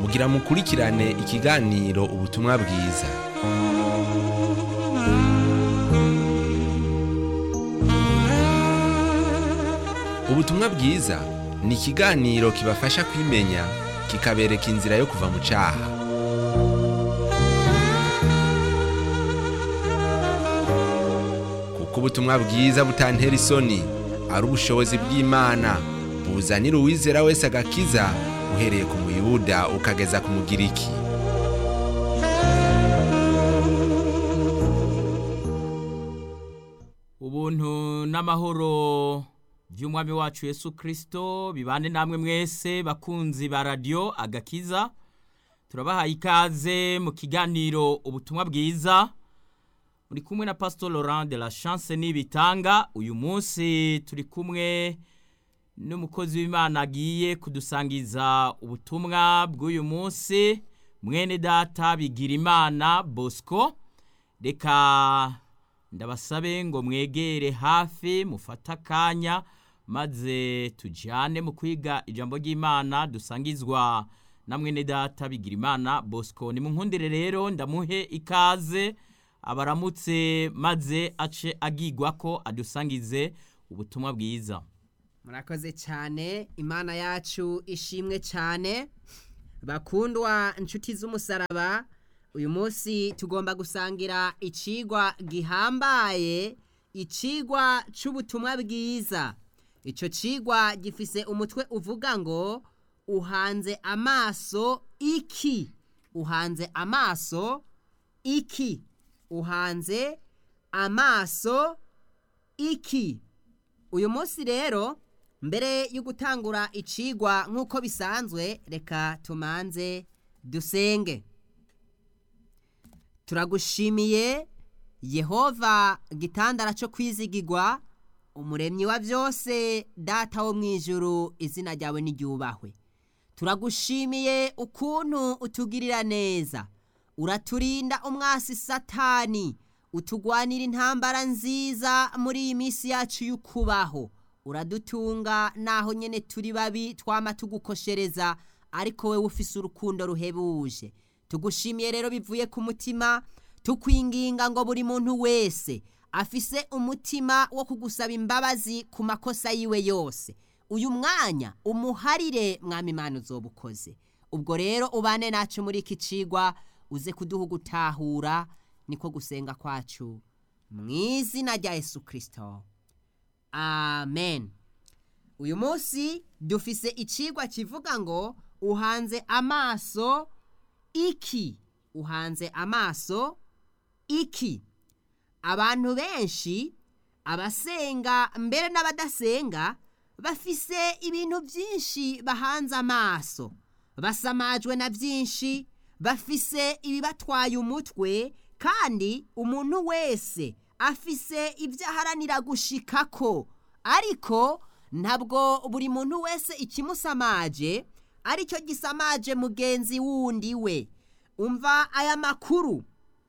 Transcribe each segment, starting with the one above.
mugira mukurikirane ikiganiro ubutumwa bwiza ubutumwa bwiza ni ikiganiro kibafasha kwimenya kikabereka inzira yo kuva mu cyaha kuko ubutumwa bwiza butantera isoni ari ubushobozi bw'imana buzanira uwizera wese agakiza uhereye ku muyuda ukageza ku mugiriki ubuntu n'amahoro by'umwami wacu Yesu kirisito bibane namwe mwese bakunzi ba radiyo agakiza turabahaye ikaze mu kiganiro ubutumwa bwiza muri kumwe na pasito Laurent de la chance n'ibitanga uyu munsi turi kumwe n'umukozi w'imana agiye kudusangiza ubutumwa bw'uyu munsi mwene data bigira imana bosco reka ndabasabe ngo mwegere hafi mufate akanya maze tujyane mu kwiga ijambo ry'imana dusangizwa na mwene data bigira imana bosco ni mu nkundire rero ndamuhe ikaze abaramutse maze ace agigwa ko adusangize ubutumwa bwiza murakoze cyane imana yacu ishimwe cyane bakundwa inshuti z'umusaraba uyu munsi tugomba gusangira icigwa gihambaye icigwa cy'ubutumwa bwiza icyo cigwa gifise umutwe uvuga ngo uhanze amaso iki uhanze amaso iki uhanze amaso iki uyu munsi rero mbere yo gutangura icigwa nk'uko bisanzwe reka tumanze dusenge turagushimiye yehova gitandara cyo kwizigirwa umuremyi wa byose data wo mu ijuru izina ryawe n'iryubahwe turagushimiye ukuntu utugirira neza uraturinda umwasi satani utugwanira intambara nziza muri iyi minsi yacu y'ukubaho uradutunga naho nyine turi babi twama tugukoshereza ariko wowe ufise urukundo ruhebuje tugushimiye rero bivuye ku mutima tukwinginga ngo buri muntu wese afise umutima wo kugusaba imbabazi ku makosa yiwe yose uyu mwanya umuharire mwami imana uzoba ukoze ubwo rero ubane nacu muri iki cigwa uze kuduha gutahura niko gusenga kwacu mu izina rya Yesu kirisito amen uyu munsi dufise icigwa kivuga ngo uhanze amaso iki uhanze amaso iki abantu benshi abasenga mbere n'abadasenga bafise ibintu byinshi bahanze amaso basamajwe na byinshi bafise ibibatwaye umutwe kandi umuntu wese afise ibyo aharanira gushikako ariko ntabwo buri muntu wese ikimusamaje aricyo gisamaje mugenzi wundi we umva aya makuru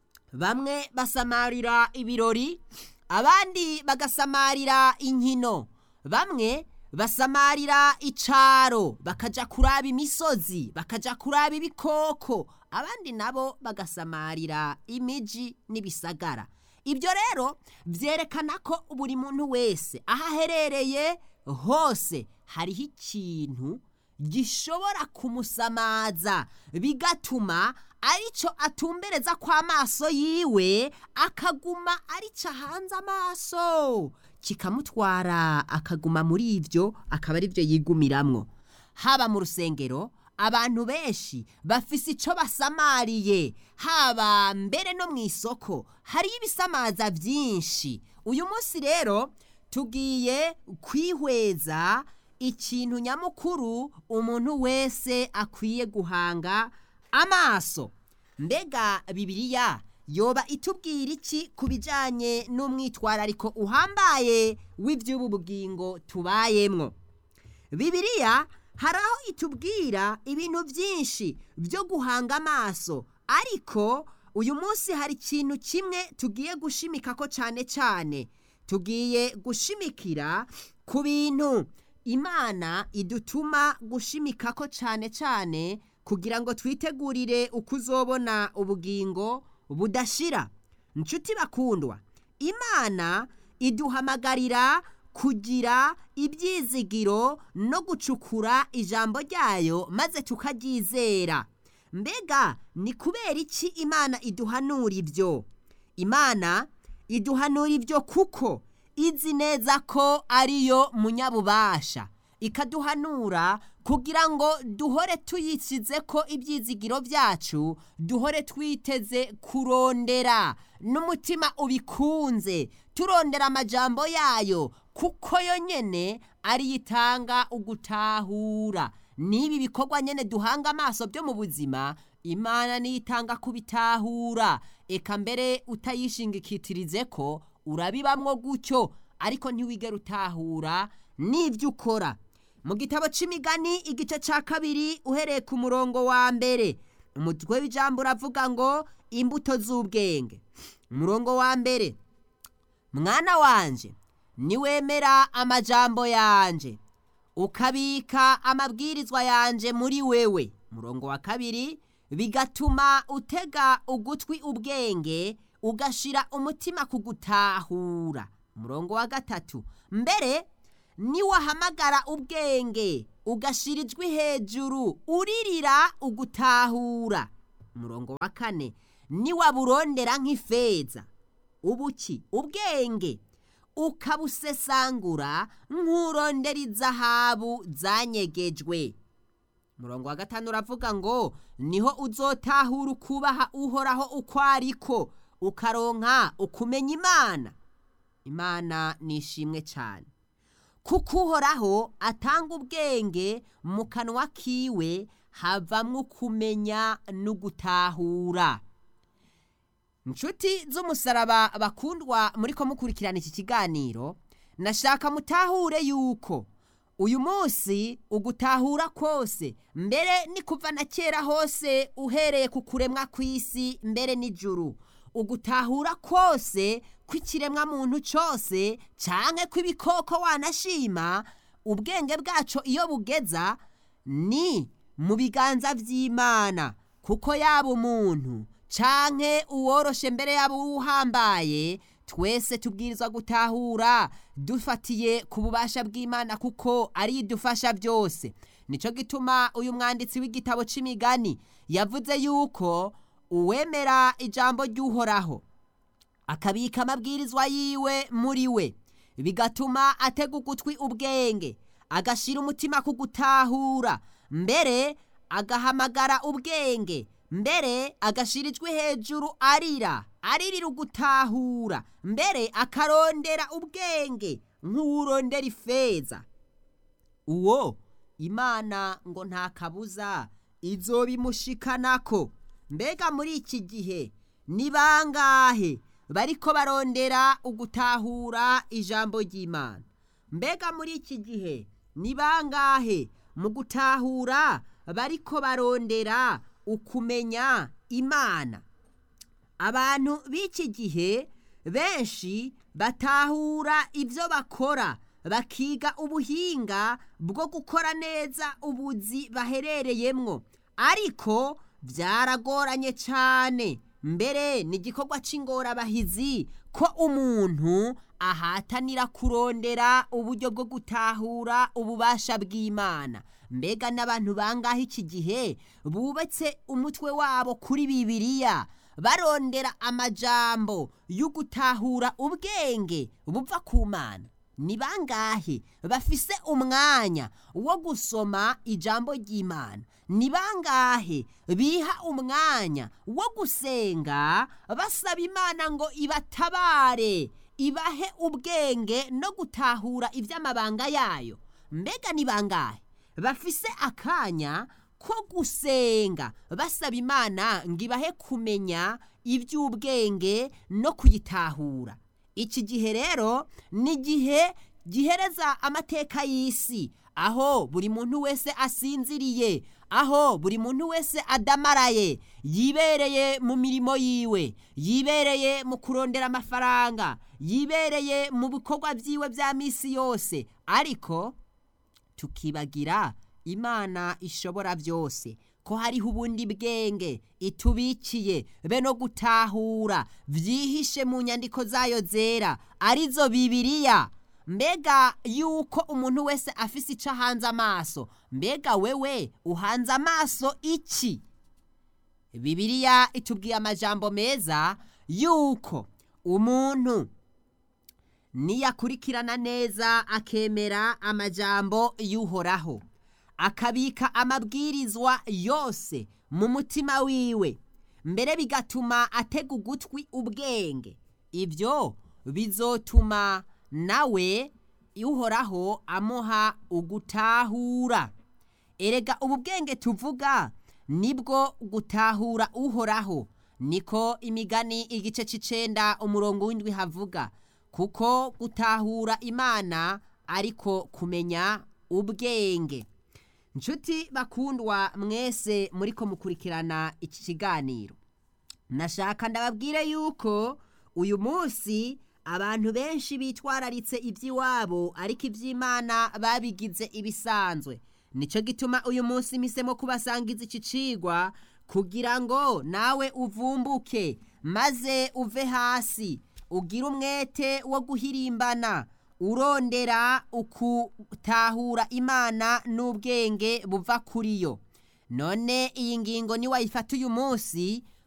bamwe basamarira ibirori abandi bagasamarira inkino bamwe basamarira icaro bakaja kuraba imisozi bakaja kuraba ibikoko abandi nabo bagasamarira imiji n'ibisagara ibyo rero byerekana ko buri muntu wese aho aherereye hose hariho ikintu gishobora kumusamaza bigatuma aricyo atumbereza kw'amaso yiwe akaguma aricyo ahanze amaso kikamutwara akaguma muri ibyo akaba ari byo yigumiramwo haba mu rusengero abantu benshi bafise icyo basamariye haba mbere no mu isoko hariyo ibisamaza byinshi uyu munsi rero tugiye kwihweza ikintu nyamukuru umuntu wese akwiye guhanga amaso mbega bibiliya yoba itubwira iki ku bijyanye n'umwitwarariko uhambaye w'iby'ubu bugingo tubayemwo bibiliya hari aho itubwira ibintu byinshi byo guhanga amaso ariko uyu munsi hari ikintu kimwe tugiye gushimika ko cyane cyane tugiye gushimikira ku bintu imana idutuma gushimika ko cyane cyane kugira ngo twitegurire uko uzobona ubugingo budashira inshuti bakundwa imana iduhamagarira kugira ibyizigiro no gucukura ijambo ryayo maze tukaryizera mbega ni kubera iki imana iduhanura ibyo imana iduhanura ibyo kuko izi neza ko ariyo munyabubasha ikaduhanura kugira ngo duhore tuyisize ko ibyizigiro byacu duhore twiteze kurondera n'umutima ubikunze turondera amajambo yayo kuko yo nyene ariyo itanga ugutahura n'ibi bikorwa nyene duhanga amaso byo mu buzima imana niyo itanga kubitahura eka mbere utayishingikitirize ko urabibamwo gutyo ariko ntiwigera utahura n'ibyo ukora mu gitabo c'imigani igice ca kabiri uhereye ku murongo wa mbere umutwe w'ijambo uravuga ngo imbuto z'ubwenge umurongo wa mbere mwana wanje niwemera amajambo yanje ukabika amabwirizwa yanje muri wewe umurongo wa kabiri bigatuma utega ugutwi ubwenge ugashira umutima ku gutahura umurongo wa gatatu mbere niwahamagara ubwenge ugashira ijwi hejuru uririra ugutahura umurongo wa kane niwaburondera nk'ifeza ubuki ubwenge ukabusesangura nk'urondera izahabu zanyegejwe umurongo wa gatanu uravuga ngo niho uzotahura ukubaha uhoraho uko ariko ukaronka ukumenya imana imana ni ishimwe cyane kuko uhoraho atanga ubwenge mu kanwa kiwe havamwo kumenya no gutahura inshuti z'umusaraba bakundwa muri ko mukurikirana iki kiganiro nashaka mutahure yuko uyu munsi ugutahura kose mbere ni kuva na kera hose uhereye ku kuremwa kw'isi mbere n'ijuru ugutahura kose kw'ikiremwa muntu cyose canke kw'ibikoko wanashima ubwenge bwaco iyo bugeza ni mu biganza vy'imana kuko yaba umuntu canke uworoshe mbere yabo uhambaye twese tubwirizwa gutahura dufatiye ku bubasha bw'imana kuko ari idufasha byose nico gituma uyu mwanditsi w'igitabo c'imigani yavuze yuko uwemera ijambo ry'uhoraho akabika amabwirizwa yiwe muri we bigatuma atega ugutwi ubwenge agashira umutima ku gutahura mbere agahamagara ubwenge mbere agashira ijwi hejuru arira aririra ugutahura mbere akarondera ubwenge nk'uwurondera ifeza uwo imana ngo nta kabuza izobimushikanako mbega muri iki gihe ni bangahe bariko barondera ugutahura ijambo ry'imana mbega muri iki gihe ni bangahe mu gutahura bariko barondera ukumenya imana abantu b'iki gihe benshi batahura ibyo bakora bakiga ubuhinga bwo gukora neza ubuzi baherereyemwo ariko byaragoranye cyane mbere ni igikorwa cy'ingorabahizi ko umuntu ahatanira kurondera uburyo bwo gutahura ububasha bw'imana mbega n'abantu bangahe iki gihe bubatse umutwe wabo kuri bibiliya barondera amajambo yo gutahura ubwenge buva ku mana ni bangahe bafise umwanya wo gusoma ijambo ry'imana ni bangahe biha umwanya wo gusenga basaba imana ngo ibatabare ibahe ubwenge no gutahura iby'amabanga yayo mbega ni bangahe bafise akanya ko gusenga basaba imana ngo ibahe kumenya iby'ubwenge no kuyitahura iki gihe rero ni igihe gihereza amateka y'isi aho buri muntu wese asinziriye aho buri muntu wese adamaraye yibereye mu mirimo yiwe yibereye mu kurondera amafaranga yibereye mu bikorwa byiwe bya minsi yose ariko tukibagira imana ishobora byose ko hariho ubundi bwenge itubikiye be no gutahura byihishe mu nyandiko zayo zera arizo bibiriya mbega yuko umuntu wese afise icyo ahanze amaso mbega wewe uhanze amaso iki bibiriya itubwiye amajambo meza yuko umuntu niyakurikirana neza akemera amajambo y'uhoraho akabika amabwirizwa yose mu mutima wiwe mbere bigatuma atega ugutwi ubwenge ibyo bizotuma nawe uhoraho amuha ugutahura erega ubu bwenge tuvuga nibwo gutahura uhoraho niko imigani igice cy'icenda umurongo w'indwi havuga kuko gutahura imana ariko kumenya ubwenge nshuti bakundwa mwese muri ko mukurikirana iki kiganiro nashaka ndababwire yuko uyu munsi abantu benshi bitwararitse iby'iwabo ariko iby'imana babigize ibisanzwe nicyo gituma uyu munsi misemo kubasangiza iki cigwa kugira ngo nawe uvumbuke maze uve hasi ugire umwete wo guhirimbana urondera ukutahura imana n'ubwenge buva kuri yo none iyi ngingo niwayifata uyu munsi